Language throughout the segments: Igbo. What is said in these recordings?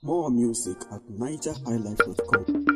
More music at nigerhighlife.com.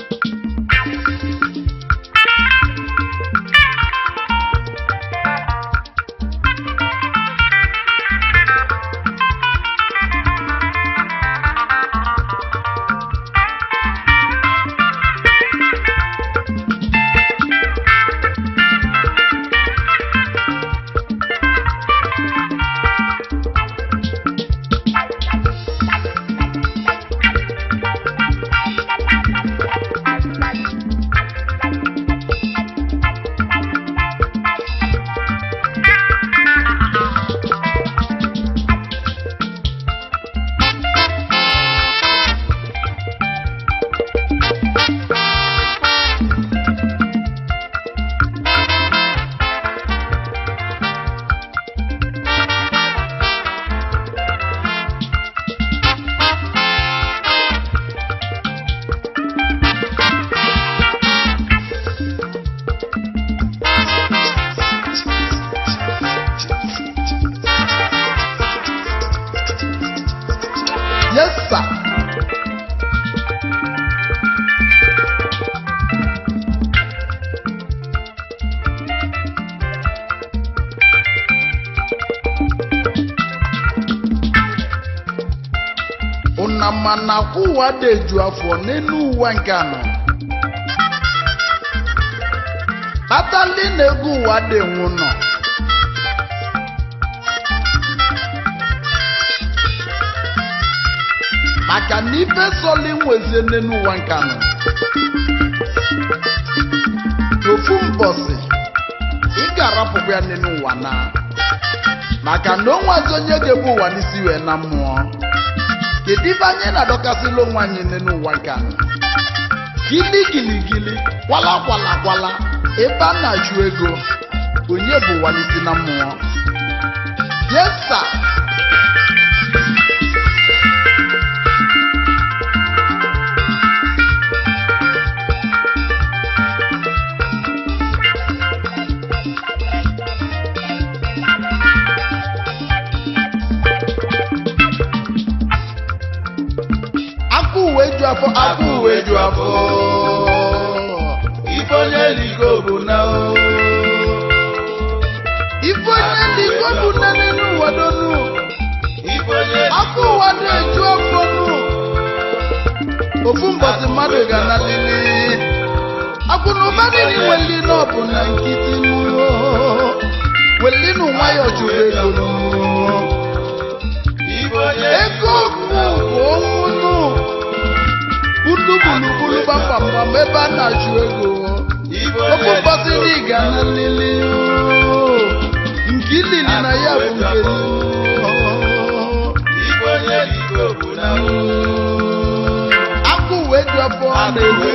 Yes, sir. Una mana ụwa dị eju afọ n'elu ụwa nke anọ. Atali na-egwu ụwa dị enwu nọ. maka na ife sọli nwezie n'elu ụwa nke anọ n'ofu mbọsị ị ga-arapụkwa ya n'elu ụwa na maka na o nwazi onye ga-ebu ụwa n'isi wee na mmụọ kedu ife anyị na-adọkasịla onwe anyị n'elu ụwa nke anọ gili gili gili kwala kwala kwala ebe a na-achụ ego onye bụ ụwa n'isi na mmụọ yes sir. akụ uwe ju afọ akụ uwe ju afọ Ife onye ligo bụ na o. ife onye liko bụ nne n'elu ụwa donu Ife onye akụ ụwa na-eju afọ nu ofu mbọsị mmadụ ga na lili akụ na ụba niile weli n'ọbụ na nkịtị nu weli nu nwayọ chụrụ ego nu Ife onye ego bụ bụ ọnwụ nu unu gburugburu gbamgbam ebe a na-achụ ego Ife ofu onye mbọsị ndị ga na lili nke ilili na ya bụ nke Ife onye ligo bụ na o. akụ wee ju afọ na-ewe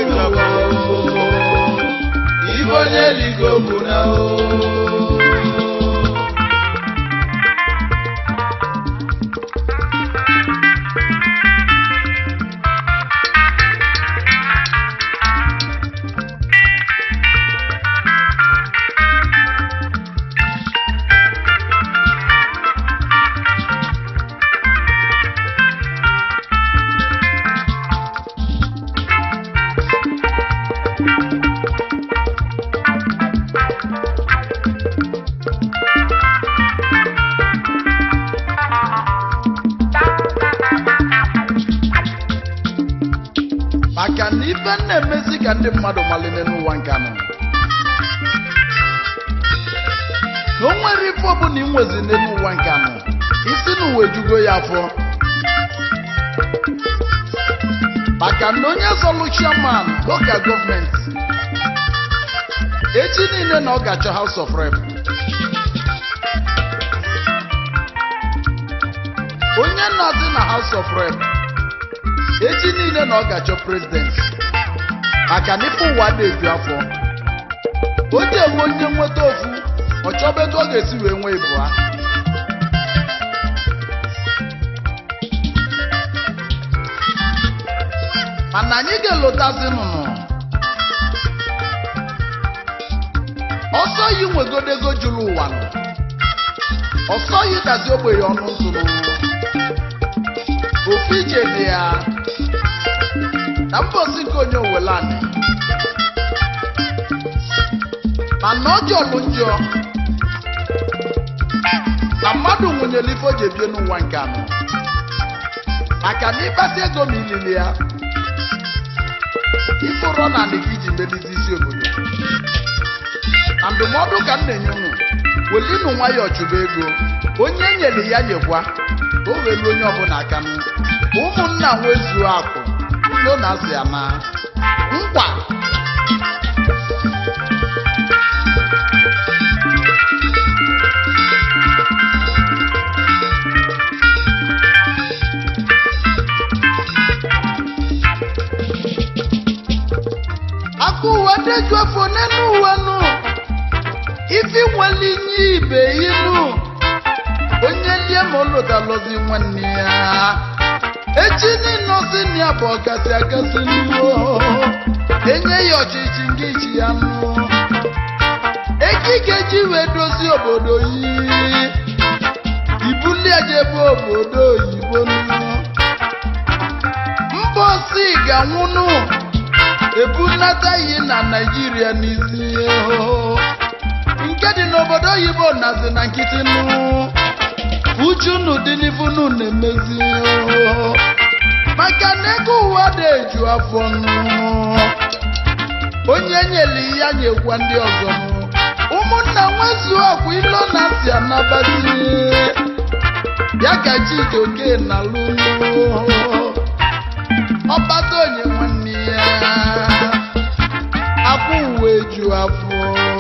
Ife onye ligo bụ na o. maka na ife na-emezi ka ndị mmadụ malite n'ụwa nke anọ na o nwere ife ọbụla ị nwezi n'elu ụwa nke anọ isi na uwe jugo ya afọ maka na onye zọlụ chairman local gọọmenti echi niile na ọ ga-achọ house of rep onye na-adị na house of rep echi niile na ọ ga-achọ prezident maka na ife ụwa na-eju afọ o ji enwe onye nweta ofu ọ chọba ego ọ ga-esi wee nwee ịbụa mana anyị ga-elotazi nụnụ ọsọ yi nwegodego juru ụwa nụ ọsọ yi dazi ogbenye ọnụ ntụrụ ofu ije dị ya na mbosi nke onye owelani mana ọjọọ bụ njọ na mmadụ nwụnyere ife o ji ebie n'ụwa nke anọ maka na ịkpata ego ma ilili ya ife ụrọ na anị gị iji melizi isi obodo na ndụmọdụ ka m na-enye unu welinu nwayọọ chụba ego onye nyere ya nyekwa ka o welu onye ọbụla aka nụ ụmụnna nwezuo akụ ulo na asị ya na nkwa aka uwe deju afọ n'elu uwe nụ ifi nwere inye ibe inu onye lie ma ụlọtalọzi nwanne ya echi niile ozi na ya bụ ọkasị akasị nnuo enye ya ọchịchị nke ichi ya nụ ekike ji wee dozie obodo yi ibulie jebe obodo oyibo nụ mba osi ga-anwụnụ ebunata yi na naijiria n'isi o. nke dị n'obodo oyibo nazi na nkịtị nụ uchu unu dị n'ifunu na-emezi o. maka na ego ụwa dị eju afọ nụ onye nyere ya nyekwa ndị ọzọ nụ ụmụnna nwezuo ọkwa ilo na si anabazi ya ka chijioke na lụlụ ọbata onye nwanne ya akwụ uwe ju afọ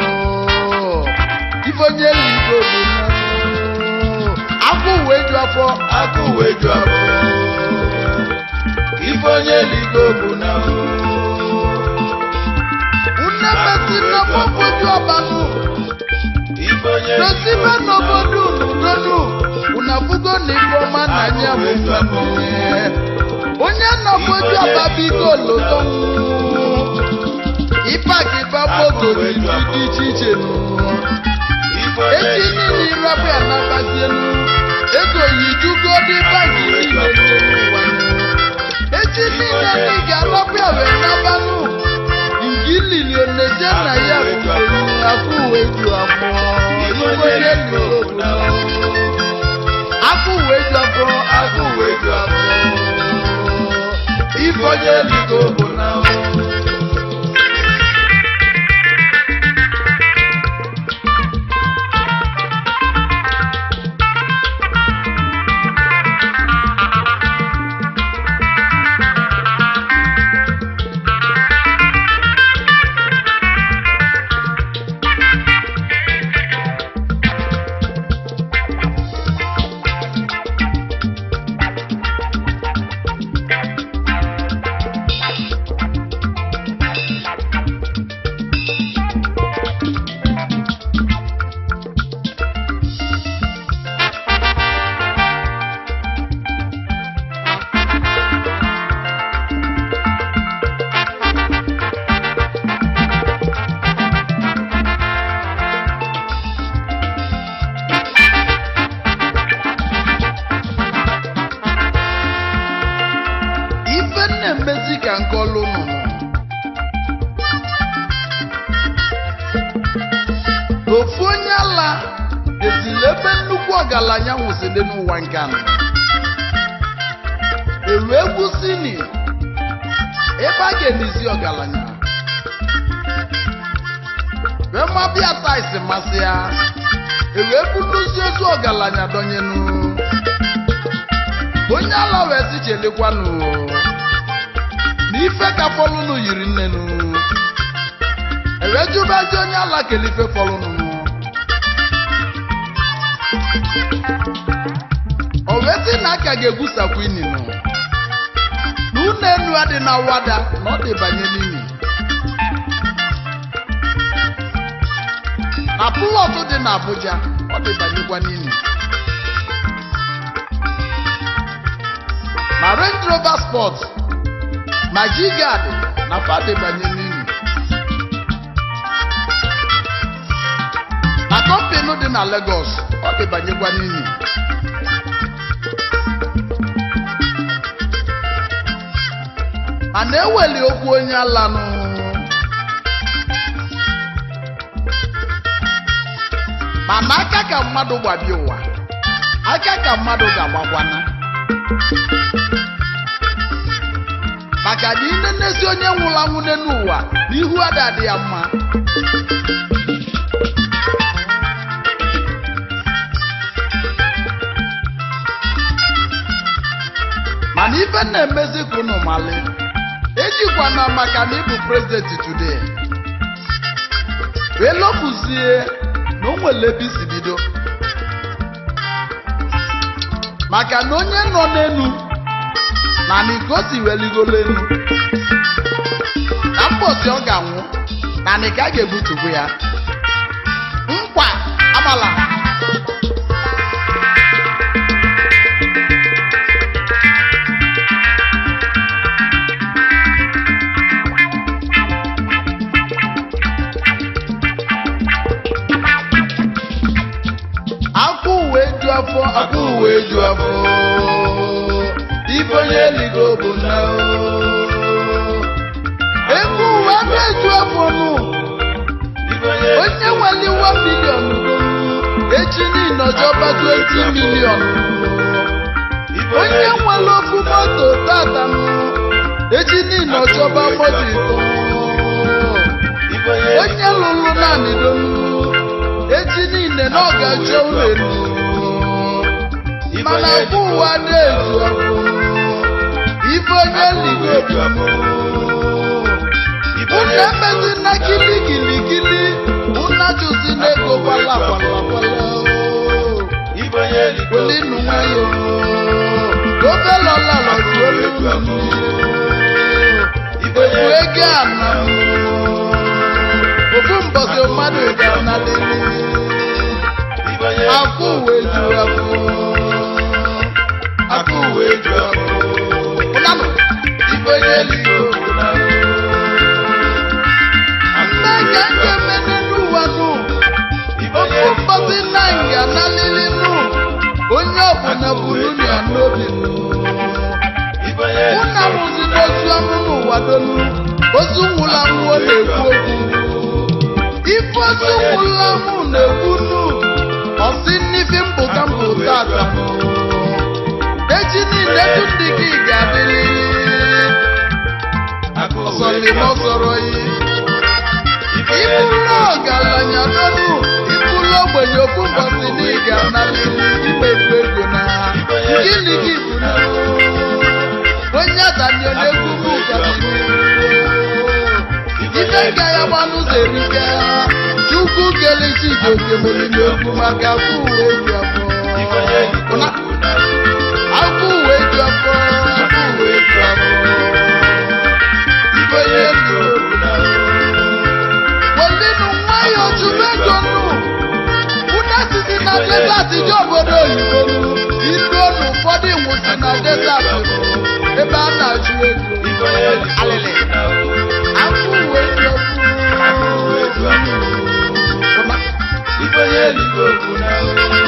ife onye ligo bụ na akwụ uwe ju afọ Akụ wee ju afọ. Ife onye ligo bụ na nne mesi n'ọgbọgwoju ọbanụ Ife onye dosibe n'obodo unudonu unafugo na ife ọma na anya bụ nwanne onye nọgboju ọba biko loto ịpaki babogo dị iche iche nụ Ife onye echi niile irọbụ ya nabazienu ego yijugo dị banki niile dị n'ụwa nụ. echi niile ndị ga-arọbụ ya wee nabanụ nke ilili oneje na ya bụ afọ uwe ju afọ ife onye lụrụ afọ uwe ju afọ afọ uwe ju afọ ife onye ligo bụ na ife na-emezi ka nke ọlụ nụnụ ofu onye ala ezili ebe nnukwu ọgaranya nwụsịrị n'ụwa nke anọ elu egwu sini ebe a ga-elizi ọgaranya wee mabịa taisi masị ya ewee buluzi ozu ọgaranya dọnyenu onye ala wee si chelekwanụ na ife ka fọlụnụ yiri nnenu ewee jụbazi onye ala kele ife fọlụnụ o wee sị na aka ga-egwusakwu ininu na ụlọ enu adị na wada na ọ dịbanye n'imi na plọtụ dị na Abuja ọ dịbanyekwa n'imi na Range Rover Sport na Jigad na fadịbanye n'imi na kọmpinu dị na Lagos ọ dịbanyekwa n'imi mana eweli okwu onye alanụ mana aka ka mmadụ gbabie ụwa aka ka mmadụ ga-agbakwana maka na inenezi onye nwụrụ anwụ n'ụwa n'ihu ada adị ya mma mana ife na-emezi ka unu mali ejikwana maka na ịbụ prezidenti today wee lọpụzie na o nwere ebe isi bido maka na onye nọ n'elu na nikosi weligolo elu na mbọsi ọ ga-anwụ na nika ga-ebutukwu ya nkwa amala akwụ uwe ju afọ Akụ uwe ju afọ. Ife onye eligo bụ na o. ego uwe na-eju afọ nụ Ife onye onye nwere 1 million echi niile ọjọba 20 million Ife onye nwere ofu moto tata nụ echi niile ọjọba moto ịtọ Ife onye onye lụrụ naanị donu echi niile na ọ ga-achọ ụlọ elu mana afọ ụwa na-ezu afọ ife onye ligo ju afọ. Ife unu onye emezi na kili kili kili unu ajụzi na ego kwala kwala kwala Ife onye eligo welinu nwayọ ofe lọla lọzi olu ebu ego ana ofu mbọsị mmadụ ga-analili Ife onye afọ uwe ju afọ Akụ uwe ju afọ. ụnanụ ife onye ligo Bụ na o. nne ga nke mene n'ụwa nụ Ife onye ofu mbọsị nna nga nalili nụ onye ọbụla buru ya n'obi nụ Ife onye ụna mụzi n'ozu anụ n'ụwa donu ozu nwụrụ anwụ ọ na-ekwu okwu ife ozu nwụrụ anwụ na-ekwu nụ ọsị n'ife mbụ ka mbụ tata echi niile du ndị gị ga-adịrị Akụ uwe ju ọsọlịma afọ. ọsọrọ yi Ife onye ịbụrụ ọgaranya donu ịbụrụ ogbenye okwu mbọsị na ị ga-analịrị imefu ego na gịnị gị bụ na onye atani ọ na-ekwu bụ ife nga ya gbanụ ụzọ erika chukwu kelechi ga-ekemeli okwu maka afọ uwe ju afọ Ife onye eligo Ụna- bụ na o. afọ uwe ju afọ afọ uwe ju afọ Ife onye eligo bụ na o. welinu nwayọ chube ego nụ ụna sisi na desert dị obodo oyibo nụ ilu nu ụfọdụ nwụsi na desert nụ ebe a na-achụ ego Ife onye eligo alịlị bụ na o. afọ uwe ju Akụ afọ uwe ju afọ. Ụna- Ife onye eligo bụ na o.